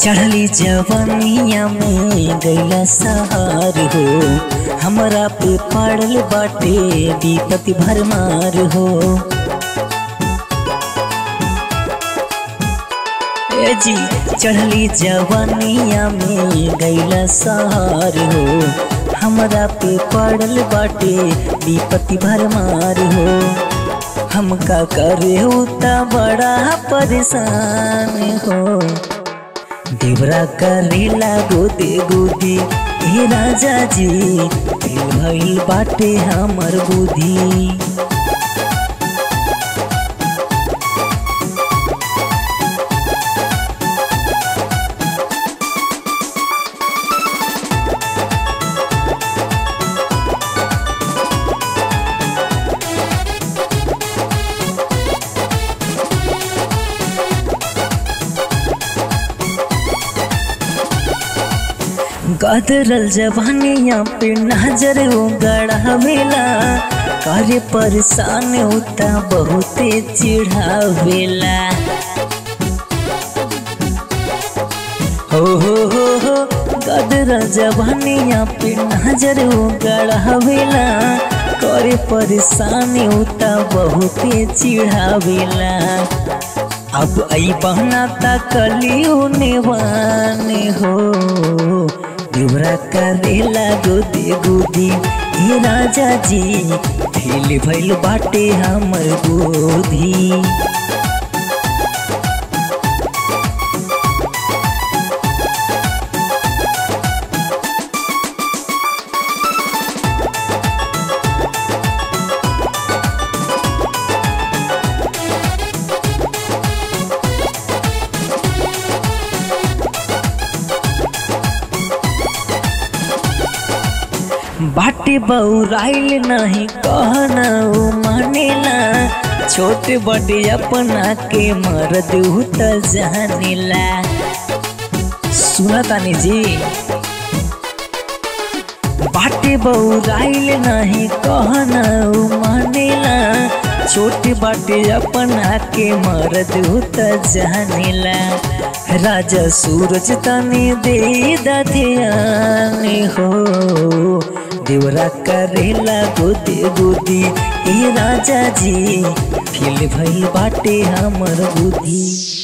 चढ़ली जवनिया में गैला सहार हो हमरा पे पड़ल बाटे विपत्ति भरमार हो ए जी चढ़ली जवनिया में गैला सहार हो हमरा पे पड़ल बाटे विपत्ति भरमार हो हमका करे उता बड़ा परेशान हो देवरा करेला गोदे गोदी हे राजा जी दिल भइल बाटे हमर बुद्धि गदरल जवानिया पे नजर गड़ावेला करे परेशान होता बहुते चिढ़ावेला हो हो हो हो गदरल जवानिया पे नजर गड़ावेला करे परेशान होता बहुते चिढ़ावेला अब आई बहना तकलियो नेवाने हो दिवरा करेला गोदी गोदी ये राजा जी फेल भइल बाटे हमर गोदी बाटे बउराइल नहीं कहना उ मानेला छोटे बड़े अपना के मर्द त जानेला सुना तानी जी बाटे बउराइल नहीं कहना उ मानेला छोटे बाटे अपना के मर्द त जानेला राजा सूरज तने दे ध्यान हो देवरा करेला गोदे गोदी ए राजा जी फिल भइल बाटे हमर बुद्धि